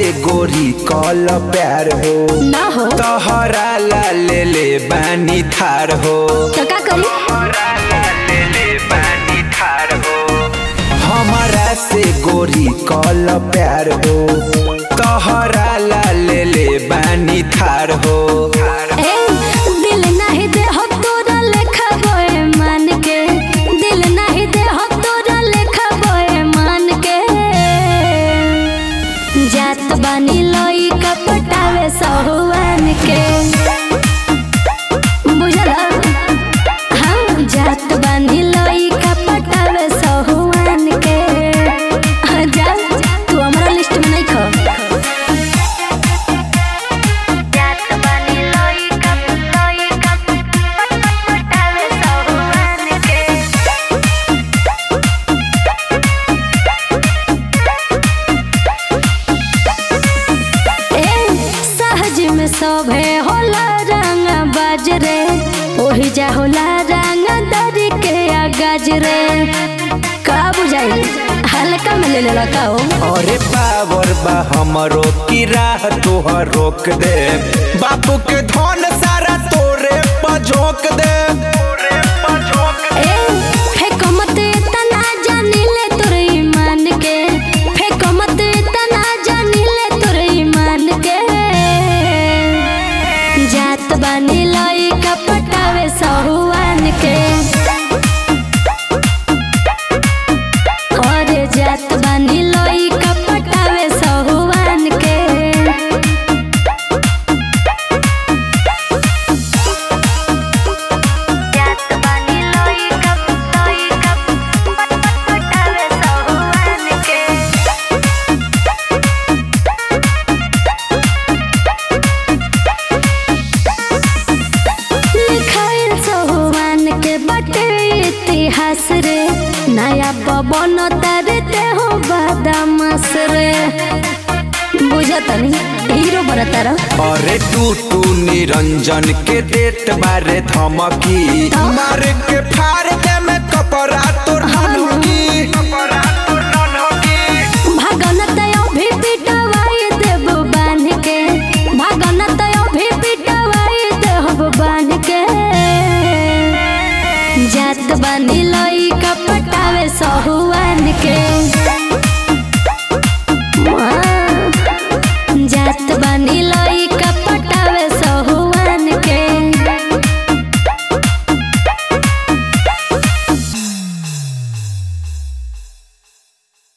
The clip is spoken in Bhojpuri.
गोरी कल प्यार हो ना हो तोहरा ला ले ले बानी थार हो तो का करी तोहरा ला ले ले बानी थार हो हमारा से गोरी कल प्यार हो तोहरा ला ले ले बानी थार हो ए दिल नहीं दे हो तोरा लेखा बोए मान के दिल नहीं दे हो तोरा लेखा बोए मान के जात बानी लोई का पटावे सहुआन के बुझला हाँ जात बानी लोई का पटावे सहुआन के हाँ, जा तू हमारा लिस्ट में नहीं खो जात बानी लोई कप लोई कप पटावे सहुआन के ए सहज में सोभे होला रंग बाजरे ओही जा होला रंग दरी के आ गजरे का बुझाई हल्का में ले लेला का हो अरे पावर बा हमरो की राह तोहर रोक दे बापू के धन सारा तोरे पझोक दे तोरे पझोक ए फेको मत तना जानी ले तोर ईमान के फेको मत तना जानी ले तोर ईमान के जात बानी लई का पटावे सहुआन के और जात बानी लई का पटावे सहुआन के जात बानी लोई कप लोई कप पटावे सहुआन के लिखाइल सहुआन के बटे इतिहास रे नया पवन तरते हो बदमाश रे बुझतनी हीरो बनतारा अरे टू टू निरंजन के देत बारे धमकी मार के फाड़ दे में कपड़ा तोर मन